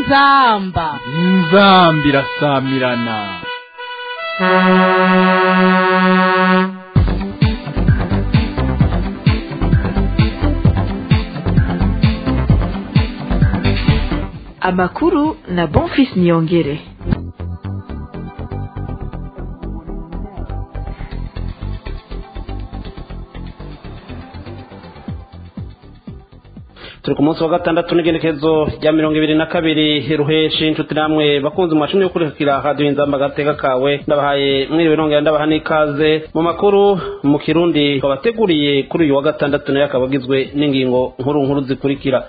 inzamba inzamba irasamirana amakuru na bonfis niyongere turi ku munsi wa gatandatu n'igenekezo rya mirongo ibiri na kabiri ruheshi inshuti namwe bakunze mwashimye gukurikira radiyo inzamba agateka kawe ndabahaye mwiriwe nongera ndabaha n'ikaze mu makuru mu kirundi babateguriye kuri uyu wa gatandatu nayo akaba agizwe n'ingingo nkuru nkuru zikurikira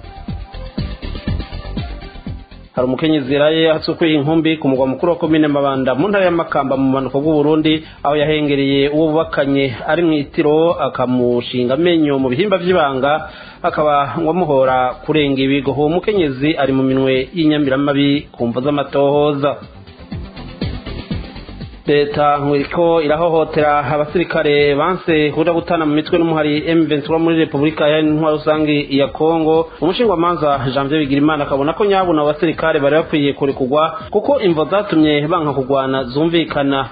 hari umukenyezi yaraye asukuye inkumbi ku mugwa mukuru wa komine mabanda mu ntara y'amakamba mu bumanuko bw'uburundi aho yahengereye uwo bubakanye ari mu itiro akamushinga amenyo mu bihimba by'ibanga akaba wamuhora kurenga ibigo uwo mukenyezi ari mu minwe y'inyamiramabi ku mvu z'amatohoza leta nk'iriko irahohotera abasirikare banse kuja gutana mu mitwe n'umuhari M23 muri Republika ya Ntwaro rusangi ya Kongo umushingwamanza Janvier Bigirimana akabona ko nyabuna abasirikare bari bakwiye kurekurwa kuko imvo zatumye banka kugwana zumvikana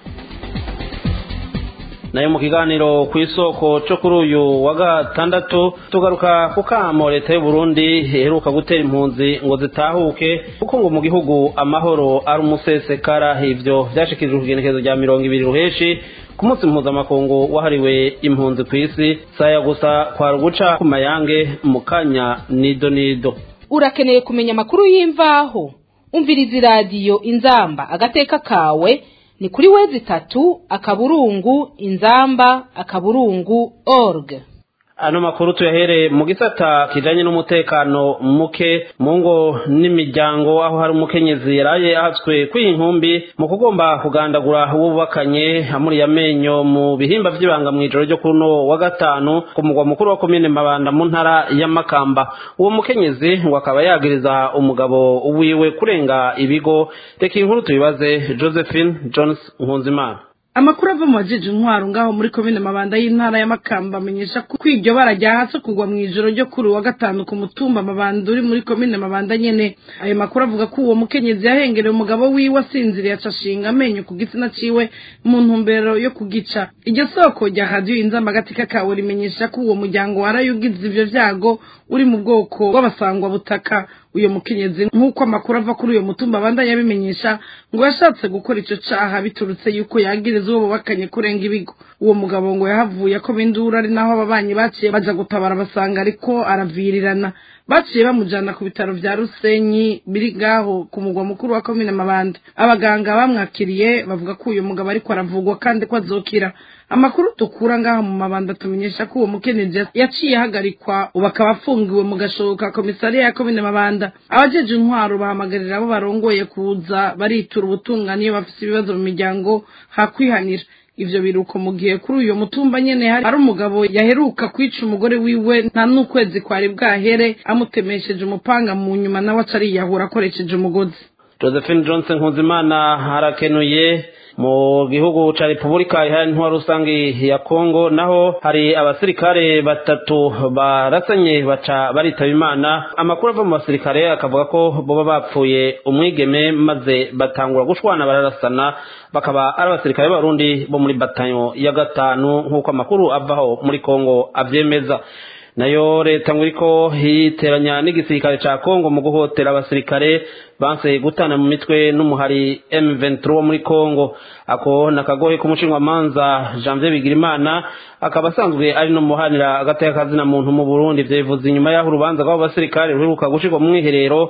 nayo mu kiganiro ku isoko cyo kuri uyu wa gatandatu tugaruka ku kamo leta y'u Burundi iheruka gutera impunzi ngo zitahuke kuko ngo mu gihugu amahoro ari umusesekara ivyo vyashikirijwe ku igenekezo rya mirongo ibiri ruheshi ku munsi mpuzamakungu wahariwe impunzi ku isi saya gusa kwari uguca ku mayange mu kanya nido nido urakeneye kumenya amakuru y'imvaho umviriza iradiyo inzamba agateka kawe ni kuri wezi itatu akaburungu inzamba akaburungu org ano makuru tuyahere mu gisata kijanye n'umutekano muke mu ngo n'imiryango aho hari umukenyezi yaraye ahatswe kw'inkumbi mu kugomba kugandagura uwo bubakanye amuriye amenyo mu bihimba vy'ibanga mw'ijoro ryo kuno wa gatanu ku mugwa mukuru wa komine mabanda mu ntara ya makamba uwo mukenyezi ngo akaba yagiriza umugabo wiwe kurenga ibigo reka inkuru tuyibaze josephine jones nkunzimana amakuru ava mu bajeje intwaro ngaho muri komine mabanda y'intara ya makamba amenyesha ko iryo bara ryahatse kugwa mu ijoro ryo kuri wa gatanu ku mutumba mabanda uri muri komine mabanda nyene ayo makuru avuga ko uwo mukenyezi yahengereye umugabo wiwe asinziriye acashinga amenyo ku gitsina ciwe mu ntumbero yo kugica iryo soko rya radiyo inzamba agatika kawe rimenyesha ko uwo muryango warayugize ivyo vyago uri mu bwoko bw'abasangwa butaka uyo mukenyezi nk'uko amakuru ava kuri uyo mutumba abandanya abimenyesha ngo yashatse gukora ico caha biturutse yuko yagiriza uwo bubakanye kurenga ibigo uwo mugabo ngo yahavuye ko bindura ari naho ababanyi baciye baja gutabara basanga ariko aravirirana baciye bamujana ku bitaro vya rusenyi biri ngaho ku mugwa mukuru wa komine mabanda abaganga bamwakiriye bavuga ko uyu mugabo ariko aravugwa kandi ko azokira amakuru dukura ngaha mu mabanda tumenyesha ko uwo mukenyezi yaciye ahagarikwa ubu akaba afungiwe mu gashoka komisariya ya komine mabanda abajeje intwaro bahamagarira abo barongoye kuza baritura ubutungane iyo bafise ibibazo mu miryango hakwihanira ivyo biruko mu gihe kuri uyo mutumba nyene hari umugabo yaheruka kwica umugore wiwe nta n'ukwezi kwari bwahere amutemesheje umupanga mu nyuma nawe aca ariyahura akoresheje umugozi josephine johnson nkuzimana harakenuye mu gihugu ca repubulika iharanira intwaro rusange ya kongo naho hari abasirikare batatu barasanye baca baritaba imana amakuru ava mu basirikare akavuga ko boba bapfuye umwigeme maze batangura gushwana bararasana bakaba ari abasirikare b'abarundi bo muri batayo ya gatanu nk'uko amakuru avaho muri kongo avyemeza nayo leta ngo iriko yiteranya n'igisirikare ca kongo mu guhotera abasirikare banse gutana mu mitwe n'umuhari M23 wo muri Kongo ako nakagohe k'umushinwamanza Janvier Bigirimana akaba asanzwe ari no muhanira agateka kazina muntu mu Burundi vyevuze inyuma y'aho urubanza rw'abo basirikare ruheruka gushirwa mu mwiherero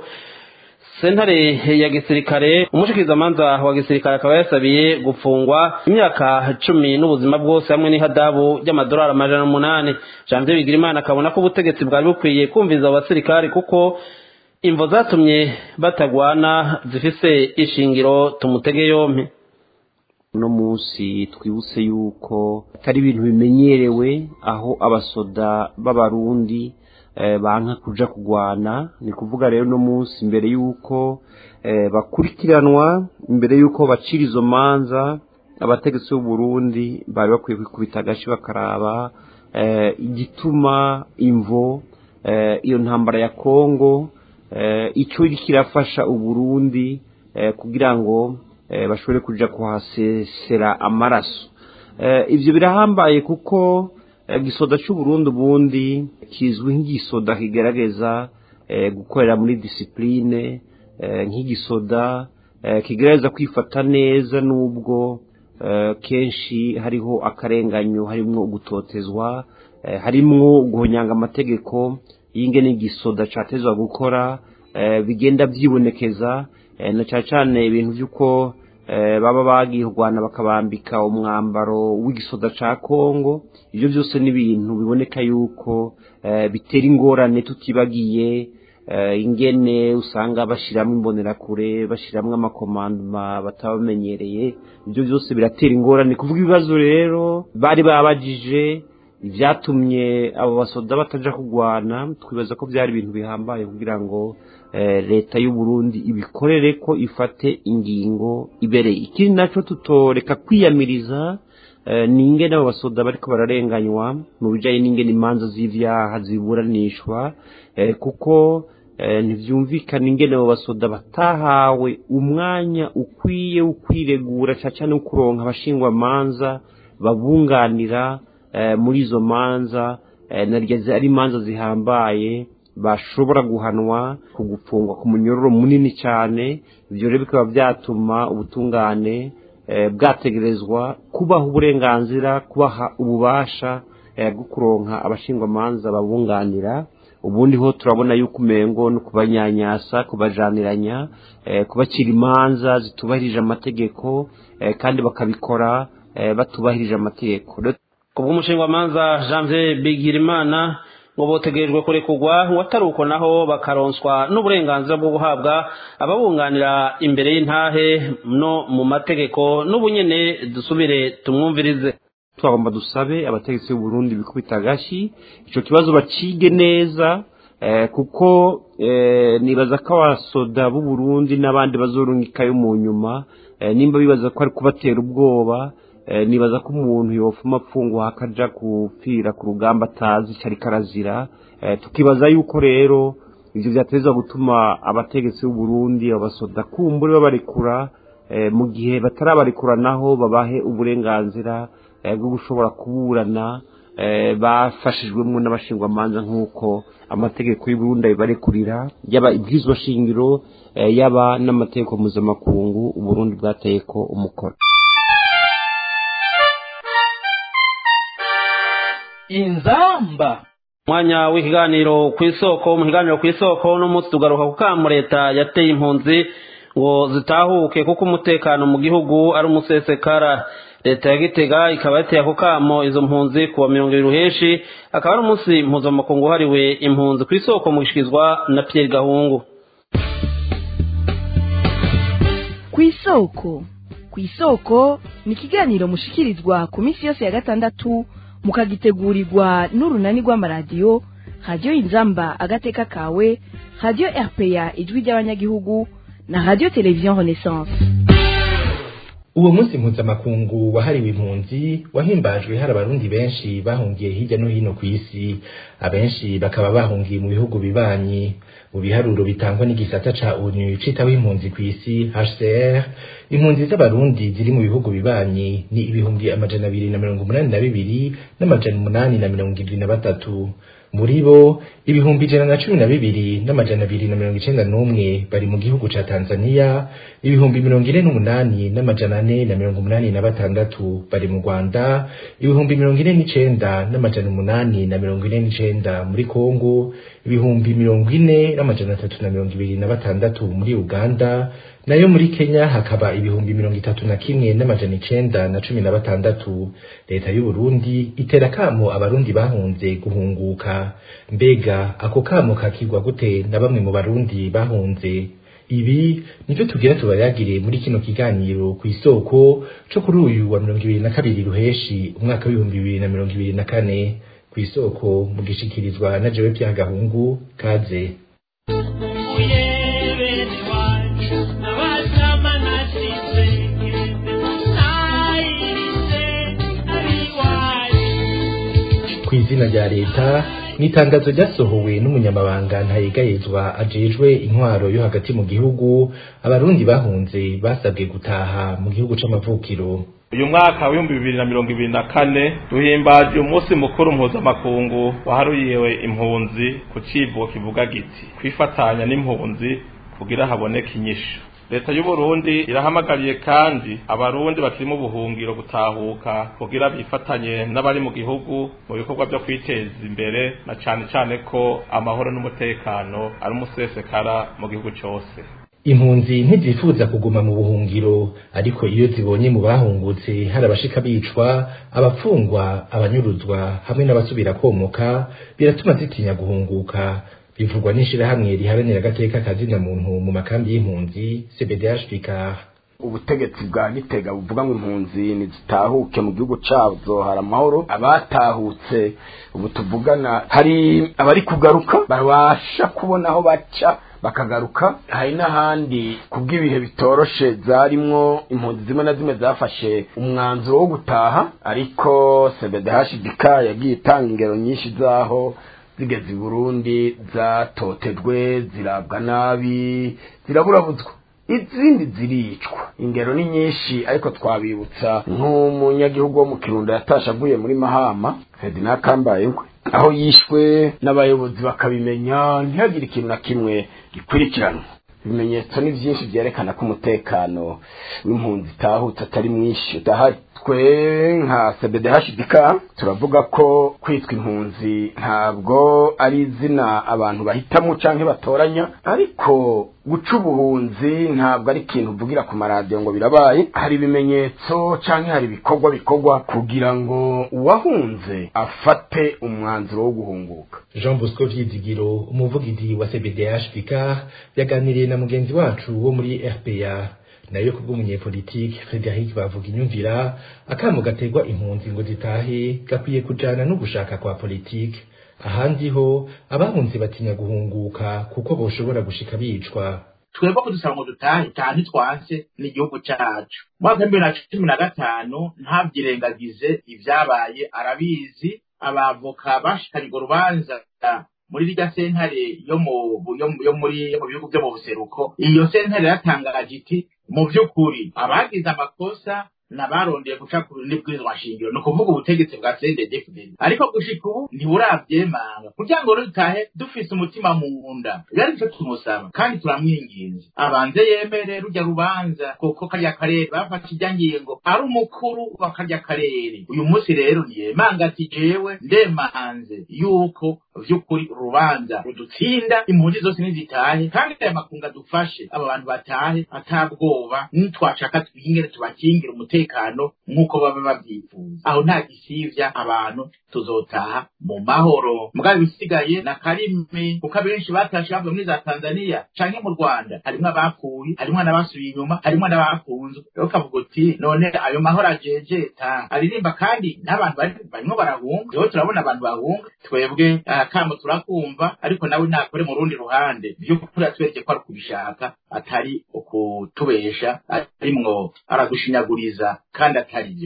sentare ya gisirikare umushikirizamanza wa gisirikare akaba yasabiye gufungwa imyaka cumi n'ubuzima bwose hamwe n'ihadabu ry'amadolari amajana umunani janvier bigirimana akabona ko ubutegetsi bwari bukwiye kumviza abo basirikare kuko imvo zatumye batagwana zifise ishingiro tumutege yompi uno munsi twibutse yuko atari ibintu bimenyerewe aho abasoda b'abarundi banka kuja kugwana ni kuvuga rero no munsi mbere yuko bakurikiranwa mbere yuko bacira izo manza abategetsi b'u Burundi bari bakwiye kwikubita agashi bakaraba igituma imvo iyo ntambara ya Kongo icyo kirafasha uburundi kugira ngo bashobore kujya kuhasesera amaraso ibyo birahambaye kuko igisoda cy'uburundi ubundi kizwi nk'igisoda kigaragaza gukorera muri disipurine nk'igisoda kigaragaza kwifata neza n'ubwo kenshi hariho akarenganyo harimo gutotezwa harimo guhonyanga amategeko y'ingene igisoda cyatezwa gukora bigenda byibonekeza na cyane cyane ibintu by'uko baba bagiye kurwana bakabambika umwambaro w'igisoda cya kongo ibyo byose ni ibintu biboneka yuko bitera ingorane tutibagiye ingene usanga bashyiramo imbonerakure bashyiramo amakomandoma batabamenyereye ibyo byose biratera ingorane kuvuga ibibazo rero bari babagije ibyatumye abo basoda batajya kurwana twibaza ko byari ibintu bihambaye kugira ngo leta y'u Burundi ibikorere ko ifate ingingo ibereye ikindi nacyo tutoreka kwiyamiriza ni ingene abo basoda bariko bararenganywa mu bijyanye n'ingene imanza z'ibyaha ziburanishwa kuko ntibyumvikana ingene abo basoda batahawe umwanya ukwiye ukwiregura cyane cyane kuronka abashingwamanza babunganira muri izo manza naryo ari imanza zihambaye bashobora guhanwa ku gufungwa ku munyororo munini cyane ibyo rero bikaba byatuma ubutungane bwategerezwa kubaha uburenganzira kubaha ububasha bwo kuronka abashingwamanza babunganira ubundi ho turabona yuko umengo no kubanyanyasa kubajaniranya kubacira imanza zitubahirije amategeko kandi bakabikora batubahirije amategeko ku bw'umushingwamanza janvier bigirimana ngo botegerejwe kurekurwa watari uko naho bakaronswa n'uburenganzira bwo guhabwa ababunganira imbere y'intahe no mu mategeko n'ubunyene dusubire tumwumvirize twagomba dusabe abategetsi b'u Burundi bikubita agashyi icyo kibazo bakige neza kuko nibaza ko abasoda b'u Burundi n'abandi bazorungikayo mu nyuma nimba bibaza ko ari kubatera ubwoba nibaza ko umuntu yofuma apfungwa akaja gupfira ku rugamba atazi icyo ariko arazira tukibaza yuko rero ibyo byateza gutuma abategetsi b'u Burundi abasoda kumbure babarekura mu gihe batarabarekura naho babahe uburenganzira bwo gushobora kuburana bafashijwemo n'abashingwamanza nk'uko amategeko y'uburundi abibarekurira yaba ibwirizwa shingiro yaba n'amategeko mpuzamakungu uburundi bwateye ko umukono inzamba umwanya w'ikiganiro ku isoko mu kiganiro ku isoko n'umunsi tugaruka ku kamu leta yateye impunzi ngo zitahuke kuko umutekano mu gihugu ari umusesekara leta ya gitega ikaba yateye ako kamo izo mpunzi kuwa mirongo ibiri ruheshi akaba ari umunsi mpuzamakungu wahariwe impunzi ku isoko mu gushikirizwa na Pierre Gahungu ku isoko ku isoko ni ikiganiro mushikirizwa ku minsi yose ya gatandatu mukagitegurirwa n'urunani rw'amaradiyo radiyo inzamba agateka kawe radiyo rpa ijwi ry'abanyagihugu na radiyo televiziyo renaissance uwo munsi mpuzamakungu wahariwe impunzi wahimbajwe hari abarundi benshi bahungiye hirya no hino ku isi abenshi bakaba bahungiye mu bihugu bibanyi mu biharuro bitangwa n'igisata ca onu citaho impunzi ku isi hcr impunzi z'abarundi ziri mu bihugu bibanyi ni ibihumbi amajana abiri na mirongo umunani na bibiri n'amajana umunani na mirongo ibiri na batatu muri bo ibihumbi ijana na cumi na bibiri n'amajana abiri na mirongo icenda n'umwe bari mu gihugu ca tanzania ibihumbi mirongo ine n'umunani n'amajana ane na mirongo umunani na batandatu bari mu rwanda ibihumbi mirongo ine n'icenda n'amajana umunani na mirongo ine n'icenda muri kongo ibihumbi mirongo ine n'amajana atatu na mirongo ibiri na batandatu muri uganda nayo muri kenya hakaba ibihumbi mirongo itatu na kimwe n'amajana icenda na cumi na batandatu leta y'u Burundi itera kamo abarundi bahunze guhunguka mbega ako kamo kakigwa gute na bamwe mu barundi bahunze ibi nivyo tugira tubayagire muri kino kiganiro ku isoko co kuri uyu wa mirongo ibiri na kabiri ruheshi umwaka w'ibihumbi bibiri na mirongo ibiri na kane ku isoko mu gishikirizwa na jewe Gahungu kaze ku izina rya leta mu itangazo ryasohowe n'umunyamabanga ntayegayezwa ajejwe intwaro yo hagati mu gihugu abarundi bahunze basabwe gutaha mu gihugu c'amavukiro uyu mwaka w'ibihumbi bibiri na mirongo ibiri na kane duhimbaje umunsi mukuru mpuzamakungu waharuriwe impunzi ku civugo kivuga giti kwifatanya n'impunzi kugira haboneke inyishu leta y'uburundi irahamagariye kandi abarundi bakiri mu buhungiro gutahuka kugira bifatanye n'abari mu gihugu mu bikorwa byo kwiteza imbere na cane cane ko amahoro n'umutekano ari umusesekara mu gihugu cose impunzi ntizifuza kuguma mu buhungiro ariko iyo zibonye mu bahungutse hari abashika bicwa abapfungwa abanyuruzwa hamwe n'abasubira komoka biratuma zitinya guhunguka bivugwa n'ishirahamwe riharanira agateka kazina muntu mu makambi y'impunzi CBDH Picard ubutegetsi bwa gitega buvuga ngo impunzi nizitahuke mu gihugu cazo hari amahoro abatahutse ubu tuvugana hari abari kugaruka babasha kubona aho baca bakagaruka hari n'ahandi kubw'ibihe bitoroshe zarimwo impunzi zimwe na zimwe zafashe umwanzuro wo gutaha ariko CBDH yagiye itanga ingero nyinshi zaho zigeze i Burundi zatotejwe zirabwa nabi ziraburabuzwa izindi ziricwa ingero ni nyinshi ariko twabibutsa nk'umunyagihugu wo mu kirundo yatashe avuye muri mahama ferdinand kambayengwe aho yishwe n'abayobozi bakabimenya ntihagire ikintu na kimwe gikurikiranwa ibimenyetso ni byinshi byerekana ko umutekano w'impunzi itahutse atari mwinshi udahari twe nka cbdhdk turavuga ko kwitwa impunzi ntabwo ari izina abantu bahitamo canke batoranya ariko guca ubuhunzi ntabwo ari ikintu uvugira ku maradiyo ngo birabaye hari ibimenyetso canke hari ibikorwa bikorwa kugira ngo uwahunze afate umwanzuro wo guhunguka Jean Bosco Vyizigiro umuvugizi wa CBDH Picard yaganiriye na mugenzi wacu wo muri RPA nayo kubw'umunyepolitike Frederic bavuga inyumvira akamo gategwa impunzi ngo zitahe gakwiye kujana no gushaka kwa politike ahandi ho abahunze batinya guhunguka kuko boshobora gushika bicwa twebwe kudusaba ngo dutahe taha ntitwanse n'igihugu cacu mwaka bibiri na cumi na gatanu ntabyirengagize ibyabaye arabizi abavoka bashikanye urwo rubanza muri rirya sentare yo mu yo muri yo mu bihugu byo mu buseruko iyo sentare yatangaje iti mu by'ukuri abagize amakosa nabarondeye guca ku n'ibwirizwa shingiro ni ukuvuga ubutegetsi bwa CNDD-FDD ariko gushika ubu ntiburavyemanga kugira ngo dutahe dufise umutima mu nda yari cyo tumusaba kandi turamwinginze abanze yemere rujya rubanza kuko karya karere bafashe ijya ngingo ari umukuru wa karya karere uyu munsi rero niyemanga ati jewe ndemanze yuko vy'ukuri urubanza rudutsinda impunzi zose nizitahe kandi aya makunga dufashe aba bantu batahe atabwoba nitwashaka twingere tubakingira umutekano nk'uko baba babyifuza aho nta gisivya abantu tuzotaha mu mahoro mugabo ibisigaye na karimi kuko abenshi batashe bavuye muri za tanzaniya canke mu rwanda harimwo abapfuye harimwo n'abasubiye inyuma harimwo n'abakunzwe rero kavuga uti none ayo mahoro ajejeta aririmba kandi n'abantu barimwo barahunga rero turabona abantu bahunga twebwe kamo turakumva ariko nawe nakore mu rundi ruhande by'ukuri atwereke ko ari kubishaka atari ukutubesha arimwo aragushinyaguriza kandi atari byo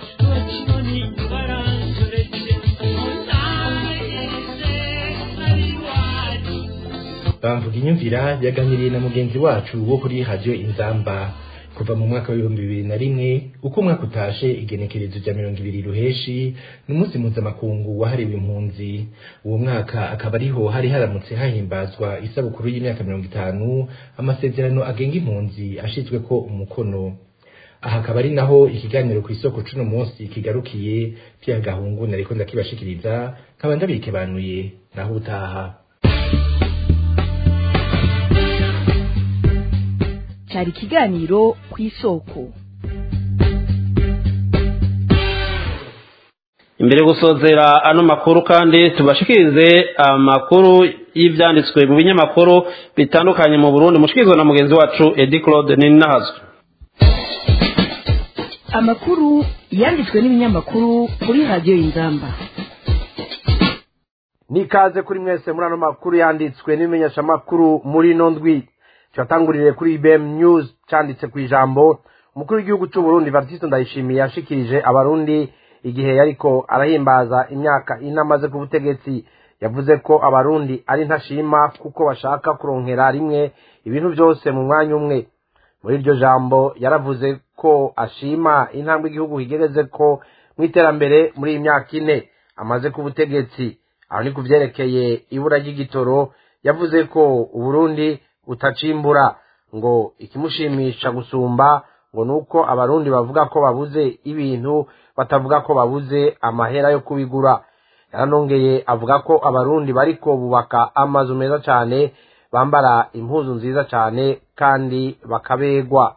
bamvuga inyumvira yaganiriye na mugenzi wacu wo kuri radio inzamba kuva mu mwaka w'ibihumbi bibiri na rimwe uko umwaka utashe igenekerezo rya mirongo ibiri ruheshi ni umunsi mpuzamakungu wahariwe impunzi uwo mwaka akaba ariho hari haramutse hahimbazwa isabukuru y'imyaka mirongo itanu amasezerano agenga impunzi ashizwe ko umukono aha akaba ari naho ikiganiro ku isoko cuno munsi kigarukiye vya gahungu nariko ndakibashikiriza nkaba ndabikebanuye naho utaha cyari ikiganiro ku isoko imbere gusozera ano makuru kandi tubashikirize amakuru y'ivyanditswe mu binyamakuru bitandukanye mu Burundi mushikirizwa na mugenzi wacu Edi Claude Ninahazwe amakuru yanditswe n'ibinyamakuru kuri radiyo y'ingamba nikaze kuri mwese muri ano makuru yanditswe n'ibimenyeshamakuru muri ino ndwi cyatangurire kuri IBM News cyanditse ku ijambo umukuru w'igihugu cy'u Burundi Baptiste Ndayishimiye yashikirije abarundi igihe yariko arahimbaza imyaka ine amaze ku butegetsi yavuze ko abarundi ari ntashima kuko bashaka kuronkera rimwe ibintu byose mu mwanya umwe muri iryo jambo yaravuze ko ashima intambwe igihugu kigereze ko mu iterambere muri iyi myaka ine amaze ku butegetsi aho ni ku vyerekeye ibura ry'igitoro yavuze ko uburundi butacimbura ngo ikimushimisha gusumba ngo nuko abarundi bavuga ko babuze ibintu batavuga ko babuze amahera yo kubigura yaranongeye avuga ko abarundi bariko bubaka amazu meza cyane bambara impuzu nziza cyane kandi bakabegwa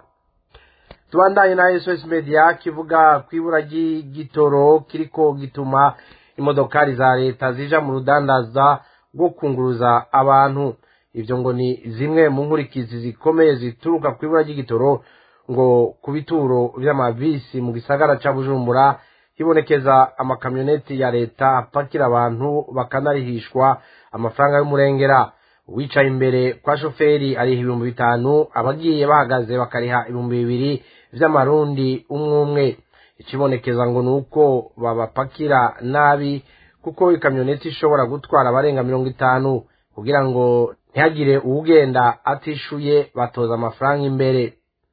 tubandanye na sos media kivuga ku ibura ry'igitoro kiriko gituma imodokari za leta zija mu rudandaza rwo kunguruza abantu ivyo ngo ni zimwe mu nkurikizi zikomeye zituruka ku ibura ry'igitoro ngo ku bituro vy'amabisi mu gisagara ca bujumbura hibonekeza amakamyoneti ya leta apakira abantu bakanarihishwa amafaranga y'umurengera uwicaye imbere kwa shoferi ariha ibihumbi bitanu abagiye bahagaze bakariha ibihumbi bibiri vy'amarundi umwe umwe ikibonekeza ngo ni uko babapakira nabi kuko ikamyoneti ishobora gutwara abarenga mirongo itanu kugira ngo ntihagire uwugenda atishuye batoza amafaranga imbere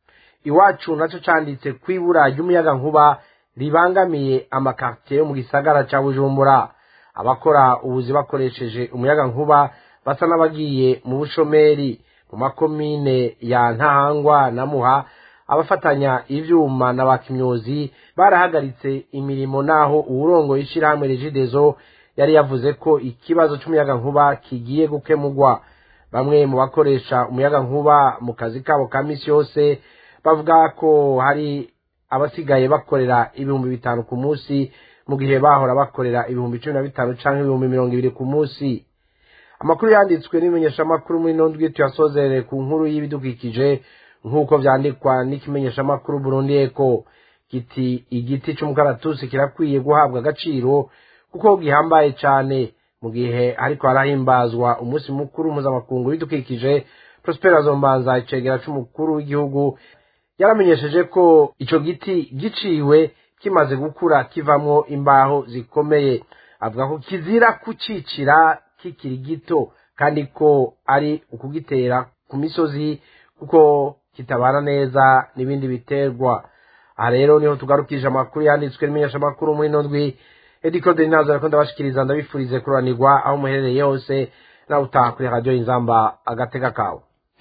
iwacu naco canditse kwibura ry'umuyaga nkuba ribangamiye amakartiye yo mu gisagara ca bujumbura abakora ubuzi bakoresheje umuyaga nkuba basa n'abagiye mu bushomeri mu makomine ya ntahangwa na muha abafatanya ivyuma na bakimyozi barahagaritse imirimo naho uwurongoye ishirahamwe regidezo yari yavuze ko ikibazo c'umuyaga nkuba kigiye gukemurwa bamwe mu bakoresha umuyaga nkuba mu kazi kabo ka misi yose bavuga ko hari abasigaye bakorera ibihumbi bitanu ku munsi mu gihe bahora bakorera ibihumbi cumi na bitanu canke ibihumbi mirongo ibiri ku munsi amakuru yanditswe n'imenyeshamakuru muri nondwi tuyasozerere ku nkuru y'ibidukikije nk'uko vyandikwa n'ikimenyeshamakuru burundi eko kiti igiti c'umukaratusi kirakwiye guhabwa agaciro kuko gihambaye cane mu gihe ariko harahimbazwa umunsi mukuru mpuzamakungu w'ibidukikije prospera zombanza icegera c'umukuru w'igihugu yaramenyesheje ko ico giti giciwe kimaze gukura kivamwo imbaho zikomeye avuga ko kizira kucicira kikiri gito kandi ko ari ukugitera ku misozi kuko kitabana neza n'ibindi biterwa aha rero niho tugarukije amakuru yanditswe n'imenyeshamakuru muri ino ndwi ediko deninazo ariko ndabashikiriza ndabifurize kuranirwa aho muherereye hose nawe utaha kuri radiyo inzamba agatega kawe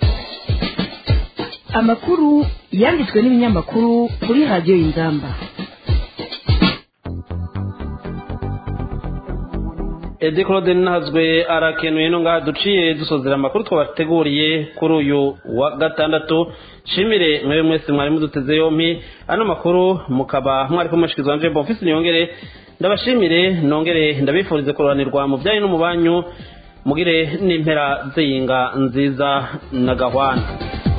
amakuru yanditswe n'ibinyamakuru kuri radiyo y'ingamba edi claude ntazwe arakenuye no ngaha duciye dusozera amakuru twabateguriye kuri uyu wa gatandatu shimire mwewe mwese mwari muduteze yompi ano makuru mukaba mwari kumushikiza wanje bonfisi niyongere ndabashimire nongere ndabifurize kuroranirwa mu byanyu no mu banyu mugire n'impera z'iyinga nziza na gahwana